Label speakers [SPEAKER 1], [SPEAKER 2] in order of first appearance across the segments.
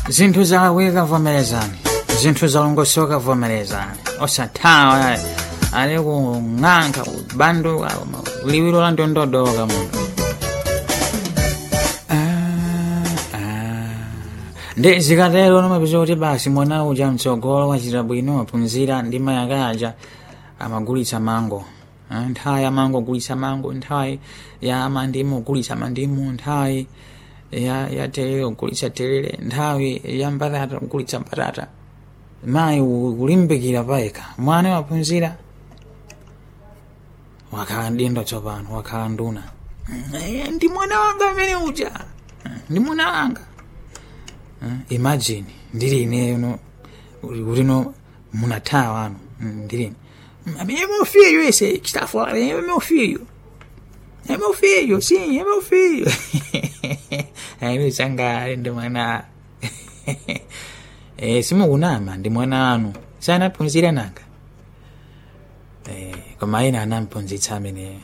[SPEAKER 1] zinthu zalakwika vomerezani zinthu zalongosoka vomerezani osathawa ali kung'anka kubanduka liwiro la ndondodoka munthu ndi zikatero nomapeza kuti basi mwana uja mtsogolo wachita bwino waphunzira ndi mayakaja amagulitsa mango Ah, nthawi ya mango gulitsa mango nthawi ya mandimu gulitsa mandimu nthawi ya ya terere gulitsa terere nthawi ya mbatata gulitsa mbatata mayi kulimbikira payekha mwana waphunzira wakhala ndindo tsopano wakhala nduna Eh, ndi mwana wanga amene uja ndi mwana wanga Eh, imagine ndili ineyo ulino munathawa ano ndilini é meu filho esse que está fora, é meu filho. É meu filho, sim, é meu filho. Aí me sangare ndi mwana. Eh simukunama ndi mwana anu. Sanaphunzira nanga. Eh koma ina anamphunzitsa amene.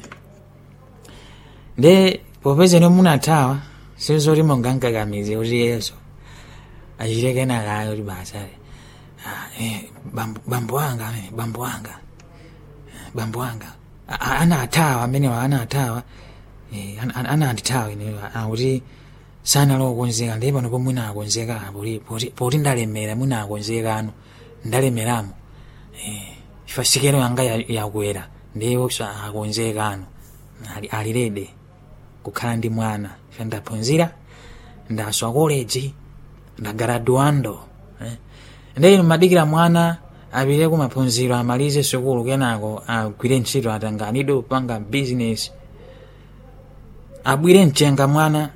[SPEAKER 1] Ndi popeza no munathawa sizoti mungangakamize kuti yeso. Achiteke nakayo kuti basa. Ah, eh, bambo, bambo wanga, eh, bambo wanga. bambo wanga A- a- anathawa amenewa anathawa eh, an- an- anandithawa ineyo akuti sanalowa konzeka ndiye pano pomwe nakonzeka poti poti- poti ndalemera munakonzeka ano ndalemeramo eh, ifa sikelo yanga ya- yakwera ndiye opsa akonzeka ano ali- alirede kukhala ndi mwana ife ndaphunzira ndaswa koleji ndagaraduando eh. ndiye madikira mwana apite kumaphunziro amalize sukulu kenako agwire ntchito atanganidwe kupanga bizinesi abwire mchenga mwana